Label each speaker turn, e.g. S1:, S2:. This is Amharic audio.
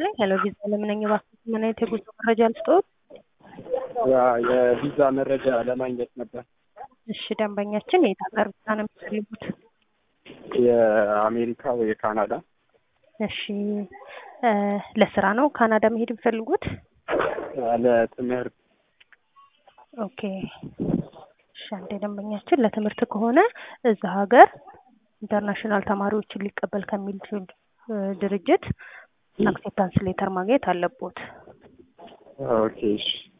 S1: ይስጥልኝ። ሄሎ ቪዛ ለምነኝ እባክዎት ምን አይነት የጉዞ መረጃ ልስጥዎት?
S2: ያ የቪዛ መረጃ ለማግኘት ነበር።
S1: እሺ ደንበኛችን የት ሀገር ቪዛ ነው የሚፈልጉት?
S2: የአሜሪካ ወይ የካናዳ
S1: እሺ እ ለስራ ነው ካናዳ መሄድ የሚፈልጉት?
S2: ለትምህርት
S1: ኦኬ እሺ አንዴ ደንበኛችን ለትምህርት ከሆነ እዛ ሀገር ኢንተርናሽናል ተማሪዎችን ሊቀበል ከሚል እ ድርጅት አክሴፕታንስ ሌተር ማግኘት አለቦት።
S2: ኦኬ እሺ